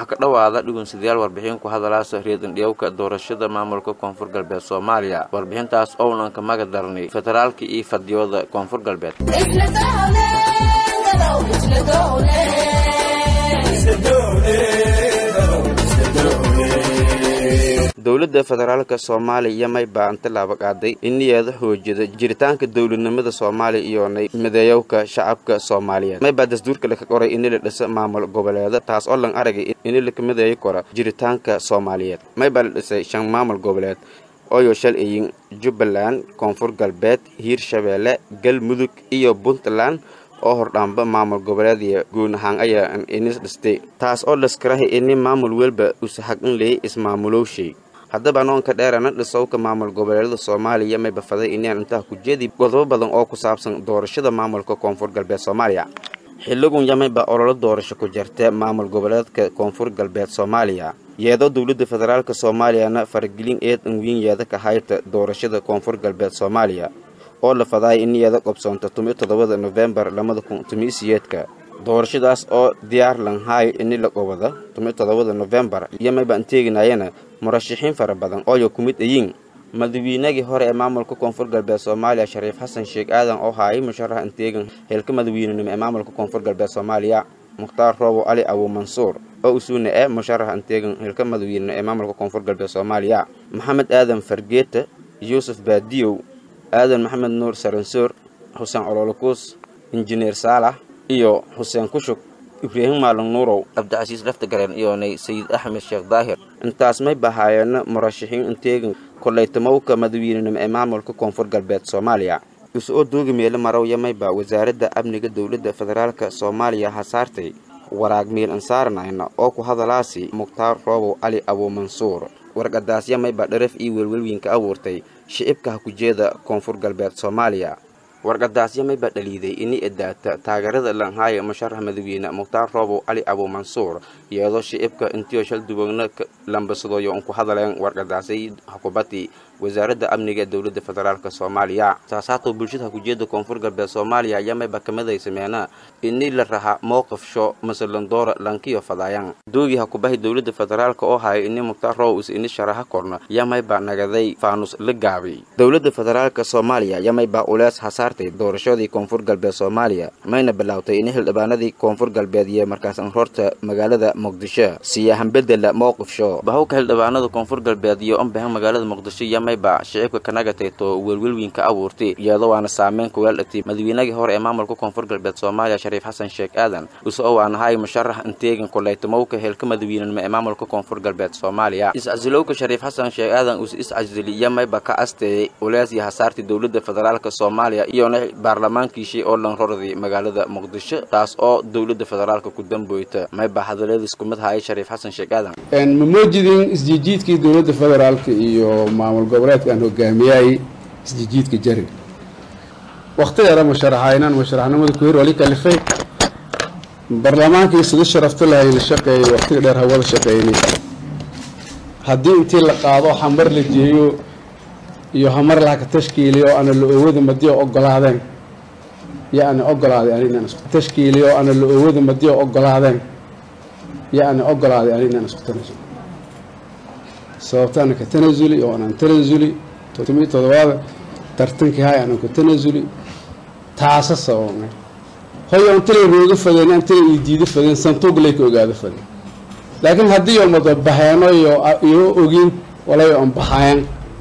ha ka dhowaada dhugunsidayaal warbixin ku hadalaasa reedandhiyowka doorashada maamulka koonfur galbeed soomaaliya warbixintaas ownan ka maga darnay federaalka iyo fadiyooda koonfur galbeed dowladda federaalka soomaaliya may baa intilaaba qaaday iniyeeda xoojida jiritaanka dowladnimada soomaaliya iyoonay mideeyowka shacabka soomaaliyeed may baa dastuurka laka qoray ini la dhisa maamul goboleeda taas oo lan aragay ini laka mideeyo kora jiritaanka soomaaliyeed may baa la dhisay shan maamul goboleed ooyo shal iyin jubbaland koonfur galbeed hiirshabeelle galmudug iyo puntland oo hordhaanba maamul goboleedya guun ahaan ayaa inis dhistay taas oo laskarahay ini maamul welba usahag in leeyay ismaamulowshay haddaba anoonka dheerana dhisowka maamul goboleedyada soomaaliya may bafaday inaan intaha ku jeedi godobo badan oo ku saabsan doorashada maamulka koonfur galbeed soomaaliya xilligun yamay baa ololo doorasho ku jirta maamul goboleedka koonfur galbeed soomaaliya yeedoo dowladda federaalk soomaaliyana faragelin eed anwiinyeeda ka hayta doorashada koonfur galbeed soomaaliya oo la fadaaya in iyada qobsoonta tumiyo toddobada nofembar labada kun tumiyo siyeedka doorashadaas oo diyaar lanhaay ini la qobada tumiyo toddobada nofembar iyo maybaan teeginayana murashaxiin fara badan ooyo ku mid ayiin madawiinagii hore ee maamulka koonfur galbeed soomaaliya shariif xasan sheekh aadan oo haayay musharax anteegan heelka madawiinenimo ee maamulka koonfur galbeed soomaaliya mukhtaar roobo cali abu mansuur oo usuuna eh musharax anteegan heelka madawiinenimo ee maamulka koonfur galbeed soomaaliya maxamed aadan fargeeta yuusuf baadiyow aadan maxamed nuur saransoor xuseen cololokuus injineer saalax iyo xuseen kushug ibraahim maalin nuurow cabdicasiis laftagareen iyoonay sayid axmed sheekh daahir intaas may bahaayeena murashaxiin inteegan kollaytamowka madawiinenimo ee maamulka koonfur galbeed soomaaliya is-oo doogi meelo marow yamayba wasaaradda amniga dowladda federaalka soomaaliya ha saartay waraag miil ansaaranayna oo ku hadalaasi mukhtaar roobow cali abuumansuur warqadaas yamayba dharaf iyo welwelwiinka abuurtay shicibka ha ku jeeda koonfur galbeed soomaaliya warqadaas yamayba dhaliiday ini edaata taageerada lanhaaya musharax madawiine mukhtaar roobow cali abuumansuur iyadoo shicibka intiyo shal duwagna lambasadooyo un ku hadaleen warqadaasay xukubadii wasaaradda amniga ee dowladda federaalk soomaaliya saasaatoo bulshada hakujeeda koonfur galbeed soomaaliya yamayba kamiday sameena ini la raha mowqifsho masalandoora lankiyo fadaayan doogii hakubahi dowladda federaalk oo haya ini mukhtaar roobow is ini sharaha korna yamayba nagaday faanus la gaabay dowladda federaalk soomaaliya yamayba ulees hasaartay doorashadii koonfur galbeed soomaaliya mayna bilaawtay ini xildhibaanadii koonfur galbeed iyo markaas anroorta magaalada muqdisho siyahan bedela mowqifsho bahowka xildhibaanada koonfur galbeed iyo anbahan magaalada muqdisho yamayba shicibka kanagatayto welwelwiinka abuurtay iyadoo waana saameyn kuweeldhatay madawiinagii hore ee maamulka koonfur galbeed soomaaliya shariif xasan sheekh aadan usoo waanahay musharax inteegan koleytamowka heelka madawiinenimo ee maamulka koonfur galbeed soomaaliya is-casilowka shariif xasan sheekh aadan us is-casili yamayba ka asteeyay ulees iyo hasaartii dowladda federaalk soomaaliya iyona baarlamaankiishii oo lan rorday magaalada muqdisho taas oo dowladda federaalk ku damboyta mayba hadaladiis kumid hayay shariif xasan sheekh aadan ma moojidin isjijiidkii dowladda federaalka iyo maamul goboleedka aan hogaamiyay isjijiidka jari wakti yara musharaxaynan musharaxnimada ku hir wali kalifay baarlamaankii sida sharafta lahay la shaqeeyay waktiga dheer hawada shaqeynay haddii intii la qaado hamar la jeeyo iyo hamar lahaka tashkiiliyo ana la oowada madiyo ogolaadeen yo ana ogolaaday ani inaan isku tashkiiliyo ana la oowada madiyo ogolaadeen yo ana ogolaaday ani inaan isku tanasulo sababtaana ka tanasuli oo anaan tanasuli todobiyo todobaada tartankii hay aanan ku tanasuli taasa sababnay hoyo antilay rooga fadeen antilay ii diido fadeen santuuglay ka ogaado fadeen laakiin haddii oo mada baheeno iyo iyo ogin walayo aan bahayan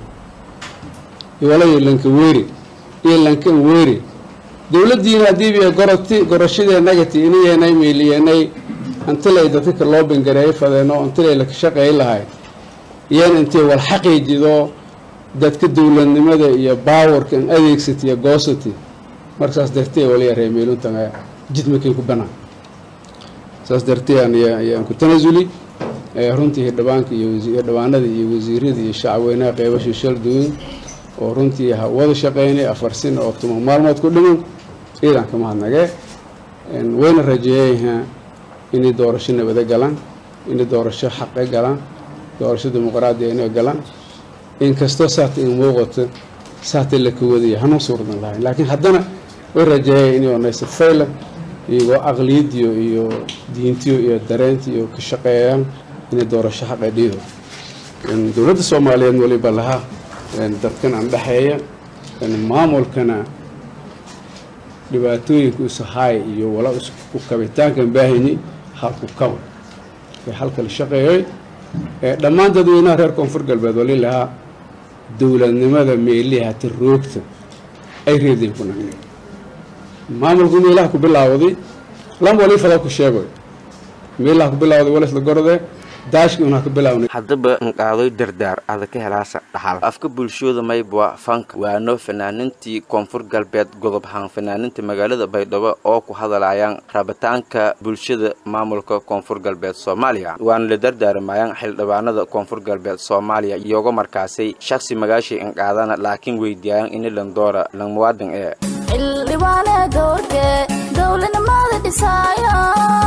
walayo lanka weeri iyo lankan weeri dowladdiina haddiiba goroti gorashadeenagati inayeenay meeliyeenay antilay dadka loo bangareeyo fadeeno antilay la shaqeey lahay iyana intay wal xaqiijido dadka dowladnimada iyo baawarka an adeegsatiyo goosati marka saas dartee waliya reemeeluntan jidmakin ku banaan saas dartee ayaan ku tanasuli runtii hirdhibaanka iyo hirdhibaanada iyo wasiirada iyo shacabweynaha qeybasha shal duwan oo runtii wada shaqeynay afar sin oo tuma maalmood ku dhiman ciidan ka mahadnagee wayna rajeeyayaa inay doorasho nabado galaan inay doorasho xaqe galaan doorasho dimuqraadiya inay galaan inkastoo saata in muuqato saata la ka wadaya hanuu suurdan lahayn laakiin haddana way rajeeyaya inay onaysa fayla iyagoo aqliyadiyo iyo diintiyo iyo dareentiyo ka shaqeeyaan inay doorasho xaqe dhiido dowladda soomaaliyeed waliba laha dadkan aan dhexeeya maamulkana dhibaatooyinka isahaay iyo wala isku kabitaankan baahayni halku kaba ee halkala shaqeeyay dhammaan dadweynaha reer koonfur galbeed wali lahaa dowladnimada meeliha hata roogta ay reeday ku nagnay maamulku meelaha ku bilaawday lam wali fada ku sheegoy meelaha ku bilaawday walisla gorode daashkii unaa ka bilawnay haddaba nqaadoy dardaar ada ka helaasa dhaxal afka bulshooda maybwa fanka waano fanaanintii koonfur galbeed godob ahaan fanaaninta magaalada baydhabo oo ku hadalayaan rabitaanka bulshada maamulka koonfur galbeed soomaaliya waana la dardaarmayaan xildhibaanada koonfur galbeed soomaaliya iyoga markaasay shaksi magaashii inqaadana laakiin weydiiyaan ini landoora lan muwaadin ee xildhibaane doorke dowladnimada dhisaaya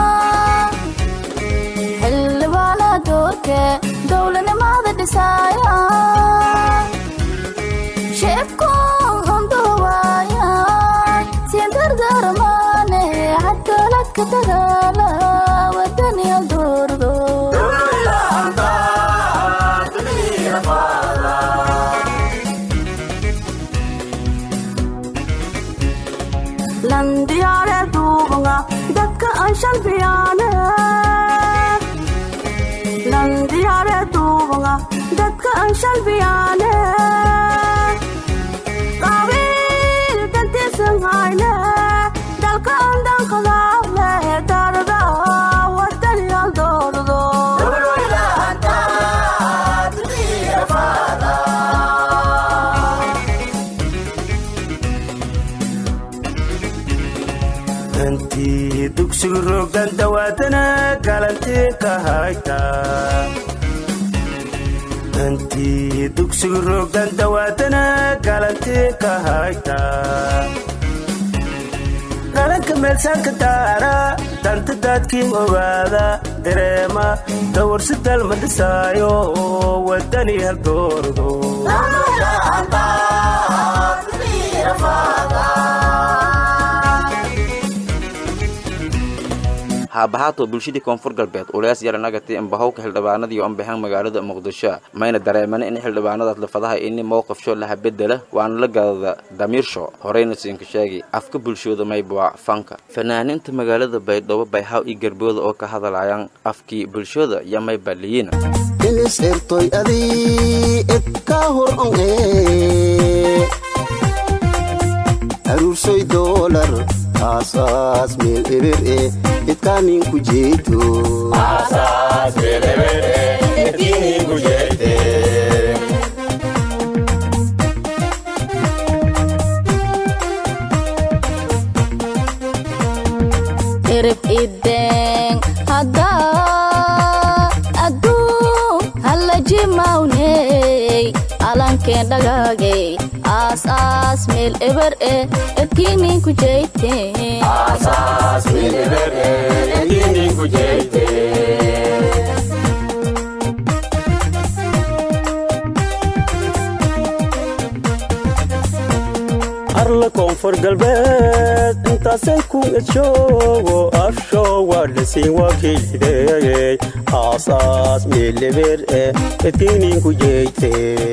xildhibaane doorke dowladnimada dhisaaya shicibku hunduwaaya siin dardarmaane cadaaladka dagaala wadaniya doordo landiyaare duubanga dadka aan shalbiyaane landiyaare duubanga dadka aan shalbiyaane qabiil dantiisan hayne dalka aan dankadaale darada wadaniyal doordo intii dugsigu rogan dawaadana galantii ka hayta intii dugsigu rogan dawaadana galantii ka hayta galanka meelsaanka daara danta daadkiin ogaada dareema dawarsi dalma dhisaayo wadani hal doordo haabahaato bulshadii koonfur galbeed ulees yaranagati imbahowka xildhibaanadii ambahaan magaalada muqdisho mayna dareemana in xildhibaanadaas lafadaha ini mowqifsho laha bedela waana la gadada damiirsho horeyna siinka sheegi afka bulshooda maybwa fanka fanaaninta magaalada baydhabo bayhaw iyo garbooda oo ka hadalayaan afkii bulshooda iyo mayba liyiina inis ertoy adii edkaa hor on ee aruursoy doolar aasaas meel eber e edkaa ninku jeeto erib ideen haddaa adduun hallajimawney alankeen dhagaagey aas aas meel eber e edkiininku jeyteen arla koonfur galbeed intaasay ku edshoogo afsho waa dhasiin waa kiilideeyey aasaas meeleber e edkiininku jeyte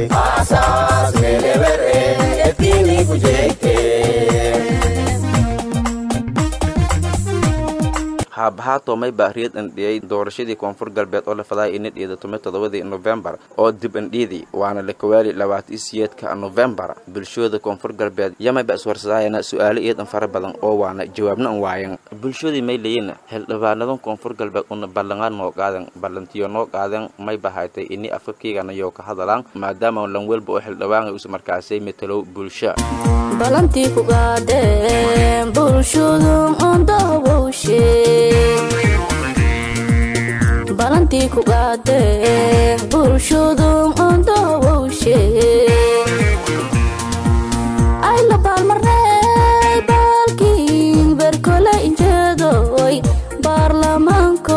haabahaato mayba riyad indhiyey doorashadii koonfur galbeed oo la fadahay ina dhiida tumi toddobadii nofembar oo dib indhiidii waana la kawaali labaatan siyeedka nofembar bulshooda koonfur galbeed yamayba iswarsadayana su-aalo iyadan fara badan oo waana jawaabna an waayan bulshadii may leeyin xildhibaanadan koonfur galbeed una ballanqaan noo qaadan ballantiyo noo qaadan mayba haytay ini afkakiigana yoo ka hadalaan maadaama lan welba oo xildhibaan us markaasay matalow bulsha balantii ku gaadheen bulshadu ondahowowshe balantii ku gaadheen bulshadu ondahowowshe ay la baalmarnay baalkii berkole injeedoy baarlamaanko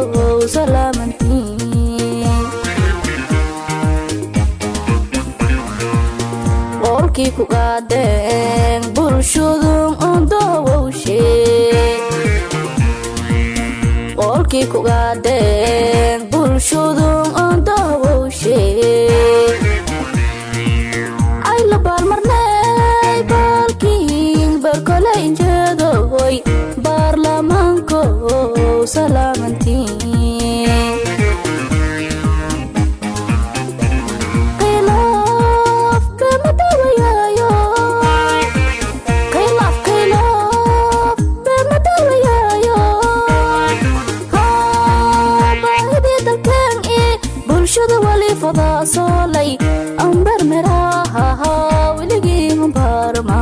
salaamantiin qolkii ku gaadheen bulshadu ondahowowshe kugaadeen bulshadun aan daawowshe ay la baalmarnay baalkiin barkole injeedoy baarlamaanko salaamantiin khilaaf kama dawayaayo khilaaf khilaaf kama dawayaayo baahidii dalkeen i bulshada wali fadaasoolay ambar meraha weligii humbaarma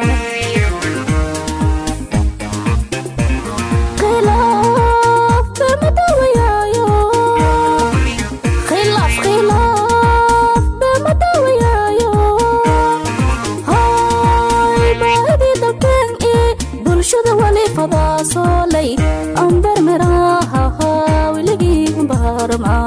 khilaaf kama dawayaayo khilaaf khilaaf kama dawayaayo hay baahidii dalkeen i bulshada wali fadaasoolay ambar meraha weligii humbaarma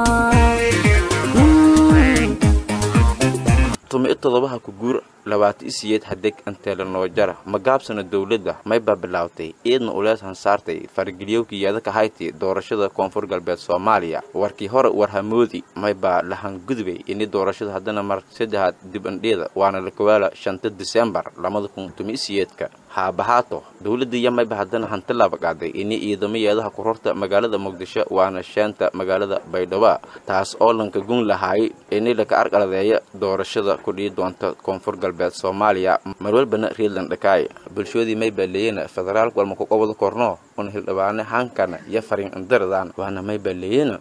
tumi todobaha ku guur labaata isiyeed hadeg anteela noojara magaabsana dowladda maybaa bilaawtay iidna ulees hansaartay farageliyowkii yeedaka hayti doorashada koonfur galbeed soomaaliya warkii hore warhamoodi maybaa lahangudubay ini doorashada haddana mar saddexaad dib andheeda waana lakawaala shanta disembar labada kun tumi isiyeedka haabahaato dowladda iyo mayba haddana hanti labaqaaday ini ciidamo yeedaha kurorta magaalada muqdisho waana sheenta magaalada baydhabo taas oo lanka gun lahaay ini laka arqaladeeya doorashada kudhii doonta koonfur galbeed soomaaliya marwalbana reedland dhakaay bulshoodii maybaa leeyena federaalk walma ku qobada korno una hildhibaane hankana iyo fariin indaradan waana maybaa leeyena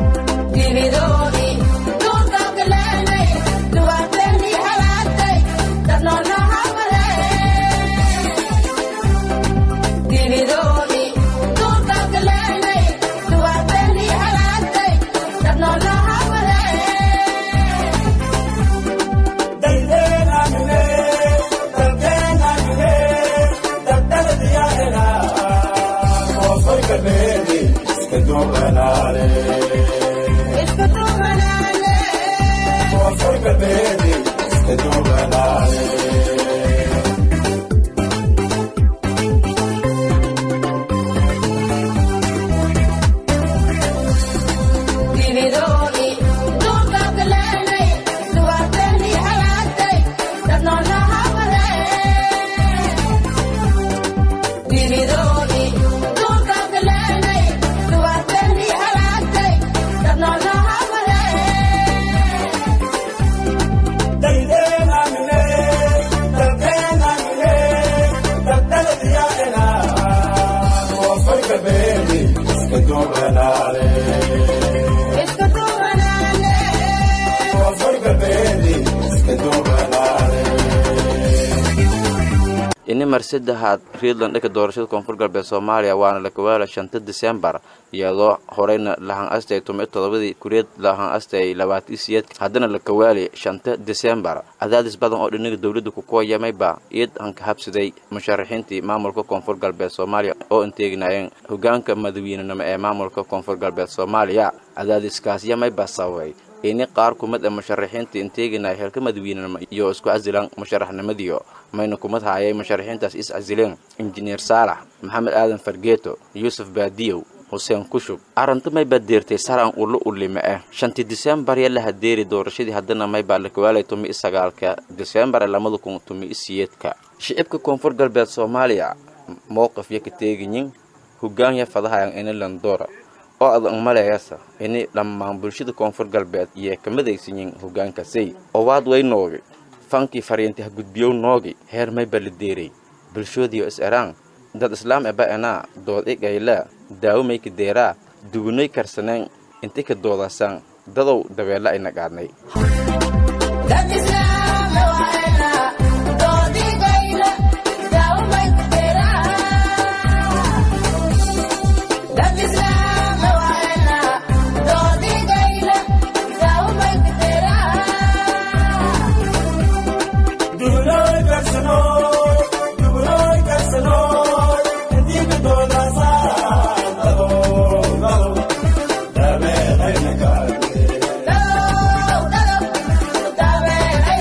ini mar saddexaad reedland dhaka doorashada koonfur galbeed soomaaliya waana lakawaala shanta disembar iyadoo horeyna lahan astay tumi todobadii kureed lahan astay labaati siyeed haddana lakawaali shanta disembar cadaadis badan oo dhinaga dowladda kukuwayamayba iid hanka habsaday musharaxiintii maamulka koonfur galbeed soomaaliya oo inteeginayeen hogaanka madaweynenimo ee maamulka koonfur galbeed soomaaliya cadaadiskaas yamayba sababay ini qaar kumid a musharaxiinta inteeginaya heelka madaweynenimo iyo isku casilaan musharaxnimadiyo mayna kumad haayay musharaxiintaas is casileen injineer saalax maxamed aadan fargeeto yuusuf baadiyow xuseen kushub arrinta maybaa deertay saran ulo ulime ah shantii disembar ya la hadeeri doorashadii haddana maybaa lakawaalay tumi i sagaalka disembar lamada kun tumi i siyeedka shicibka koonfur galbeed soomaaliya mowqifya ka teegayin hogaanya fadahayan ini landoora oo adan maleeyasa ini dhammaan bulshada koonfur galbeed iyo kamadaysanyin hogaankasay owaad way noogi fankii fariinti ha gudbiyow noogi heer mayba la deeray bulshoodiyo is eraan dad islaam eba enaa dood i gaylaa daawo mayka deeraa dugunay karsaneen inti ka doodasaan dadow dabeella ayna qaadnay Dame,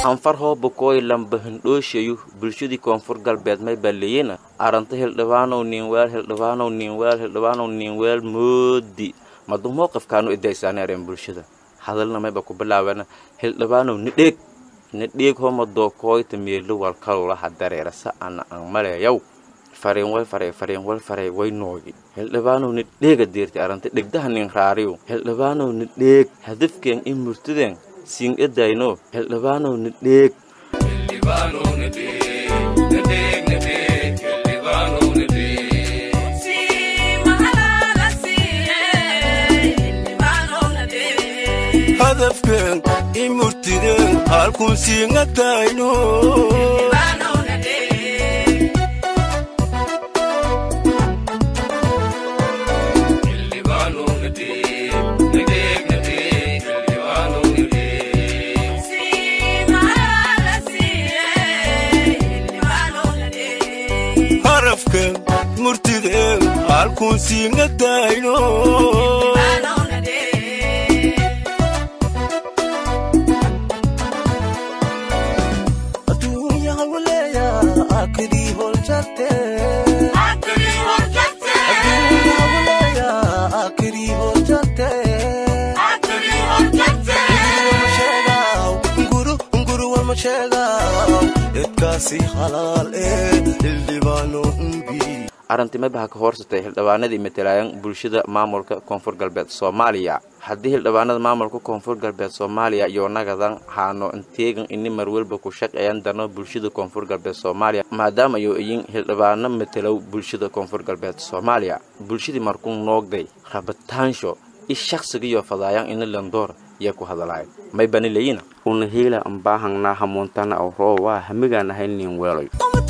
anfar hooba kooy lamba hindhooshayu bulshadii koonfur galbeed may balleeyena aranta hildhibaanow niinweel hildhibaanow niinweel hildhibaanow niinweel moodi madu mowqifkaanu idaysaani areen bulshada hadalna mayba ku bilaabana hildhibaanow nidheeg nidheeg homadoo kooyta meelo walkalulaha dareerasa ana an maleeyaw fareen way farey fareen wal farey way noogi hildhibaanow nidheega deerti aranta dhegdaha nin raariyo hildhibaanow nidheeg hadafkeen in murtideen siin edayno hildhibaanow nidheeg hadafkeen i murtideen halkun siingatayno harafkeen murtideen halkun siingatayno edkaasi halaal ee hildhibaano umbi arrintimabaha ka hoorsatay hildhibaanadii matalaayan bulshada maamulka koonfur galbeed soomaaliya haddii hildhibaanada maamulka koonfur galbeed soomaaliya iyo nagadan haano inteegan ini marwalba ku shaqeeyan dano bulshada koonfur galbeed soomaaliya maadaama ayo iyin hildhibaano matalow bulshada koonfur galbeed soomaaliya bulshadii markuu noogday rabitaansho i shaqsigiyo fadaayan ini landoor yaa ku hadalaay may bani leyina una heela ambaahangnaa hamuuntana aw roo waa hamigaan ahay nin weeloy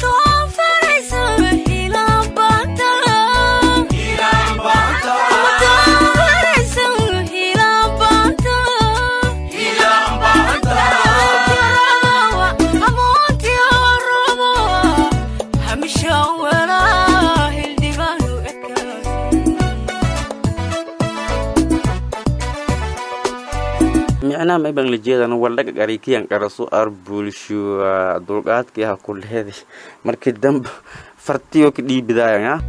micnaha may baan la jeedana waldhaga garikiyan qarasu ar bulsho dulqaadkii ha ku leeday markii dambe fartiyo ka dhiibidaayan ha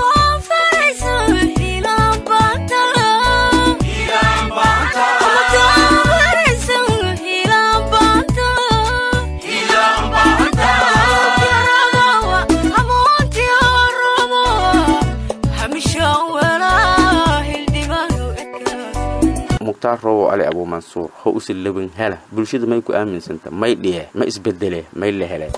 mukhtaar rowo ali abuumansuur ho usi labin hela bulshada may ku aaminsanta may dhiye ma isbedele may la hele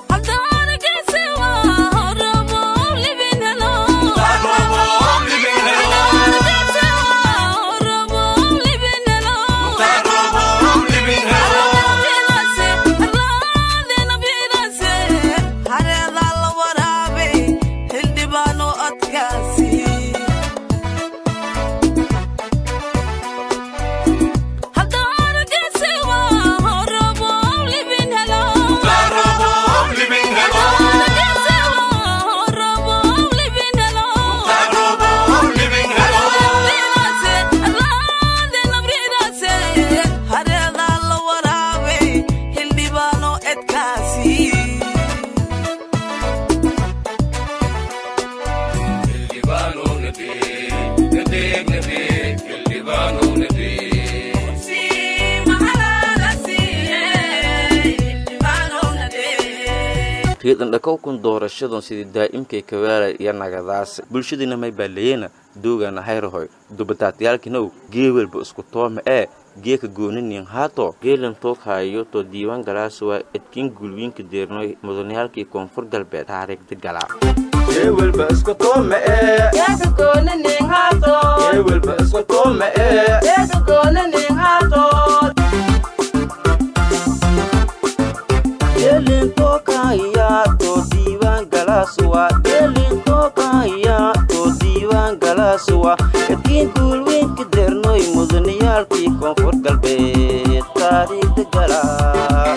riidandhakowkun doorashadan sidii daa'imkay kawaala iyo nagadaas bulshadiina may baaleeyena doogana hayrahoy dubataatayaalkinow geewelba isku tooma ee geeka gooninin haato geelan tooghayo to diiwaan galaasuwa edkin gulwiinka deernoy mudanayaalkii koonfur galbeed taariikhda galaa geewelba isku tooma ee geewelba isku tooma ee edkiin guulweynka deernoy mudaniyaalkii koonfur galbeed taariikhda galaa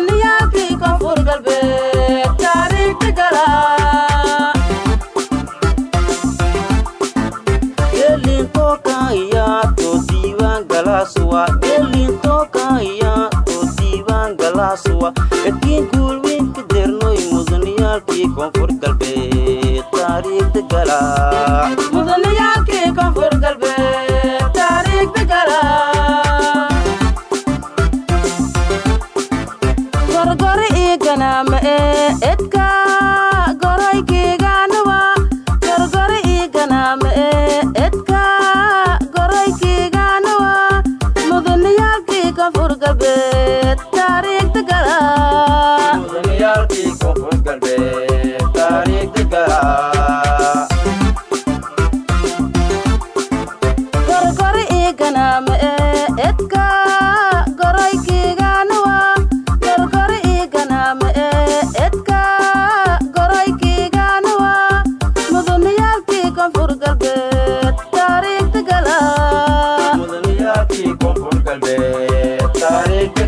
gelin tookaya to diiwaan galaasuwa gelin tookaya to diiwaan galaa aaswa edkiin guulweynka dernoy mudaniyaalkii koonfur galbeed taariikhda galaa mudaniyaalkii koonfur galbeed taariikhda galaa gorgori ii ganaama ee edka goroykeygaanawa gorgori ii ganaama ee edka goroykeygaanawa mudaniyaalkii koonfur galbeed taariikhda galaa mudaniyaalkii koonfur galbeed taariikhda galaa gorgori ii ganaama ee edka goroykeygaanawa gorgori ii ganaama ee edka goroykeygaanawa mudaniyaalkii koonfur galbeed taariikhda galaa mudaniyaalkii koonfur galbeed taariikhda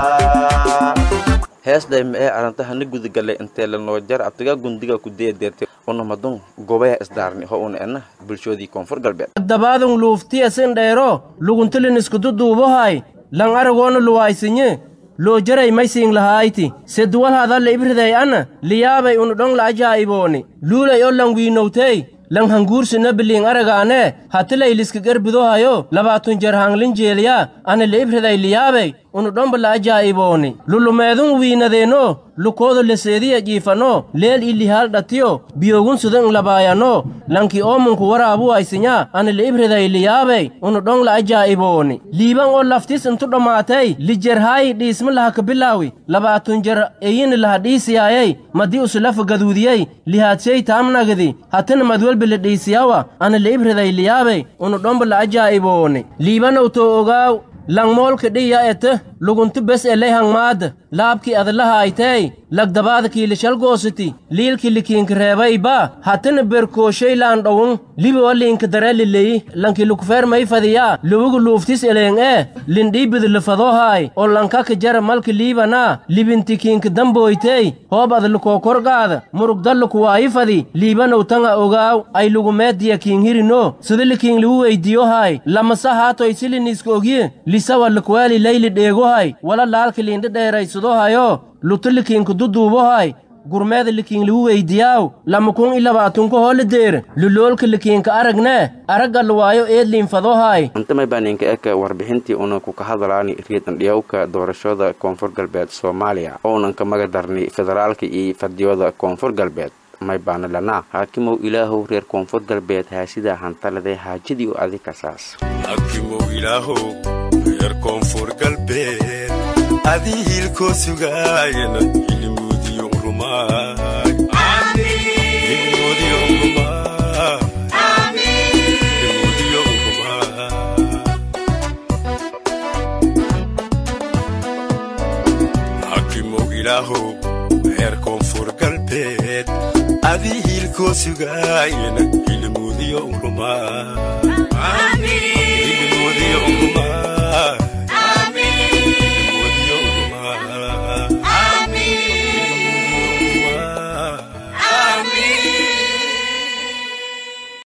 galaa heesdhayma ee arantahana gudagallay intee lanoo jar abtigaa gundiga ku deedeertay unamadun gobaya isdaarni ho una ena bulshoodii koonfur galbeed dabaadun luuftiya sin dheero luguntilin iskududuubohay lan aragoona luwaysinye loo jaray maysiin lahayti seduwal hadalle ibriday ana liyaabay unu dhong la ajaa'ibooni luulay o lan wiinowtey lan hanguursina biliin aragaane hatilay liska gerbidohayo labaatun jar hanglin jeeliya ana la ibriday liyaabay unu dhomba la ajaa'ibooni lulumeedun wiinadeeno lukoodo leseediya jiifano leel ilihaal dhatiyo biyogun sudan labaayano lanki oomunku waraabu aysinya ana la ibriday liyaabay unu dhong la ajaa'ibooni liiban oo laftis intu dhammaatay lijerhaayi dhiisma laha kabilaawi labaatun jar eyini laha dhiisiyaayay madii usulafa gaduudiyey lihaadsey taamnagadi hatina madwelbi la dhiisiyawa ana la ibriday liyaabay unu dhomba la ajaa'ibooni liibanow too ogaaw langmoolka dhiya ete lugunti bes eley hangmaada laabki adlaha aytey lagdabaada kiilishalgoositi liilki likiinka reebayba hatina berkooshey laan dhowun libiwa liinka darelileyi lanki lukufeer may fadiya luwigu luuftis eleeng ee lindhiibidi lifadohaay oo lankaka jara malka liibana libinti kiinka damboytey hoob adlukookorgaada murugdallukuwaayi fadi liibanow tanga ogaaw ay lugumeediya kiinhirino sida likiin liwu weydiyohaay lamasa haatoy siliniiska ogye lisawa lukwaali layli dheegohay wala laalka liindha dheeraysadohayo luto likiinka duduubohay gurmeeda likiin liwu weydiyaaw lamakun i labaatunka hoole deer luloolka likiinka aragne aragga luwaayo eedliinfadohay intamay baa ninka eka warbixintii una ku ka hadalaani riidandhiyowka doorashada koonfur galbeed soomaaliya ounan ka maga darni federaalka iyo fadiyooda koonfur galbeed may baana lanaa haakimow ilaahow reer koonfur galbeed haasidaa hantaladee haajadii u adi kasaas hakimow ilaahow reer koonfur galbeed adii hiilkoo sugaayana hilmuudiyo rumaay hilmuudiyo rumaay hilmuudiyo rumaay hakimow ilaahow reer koonfur galbeed adii hiilkoo sugaayana hilmuudiyo rumaay hilmuudiyo rumaay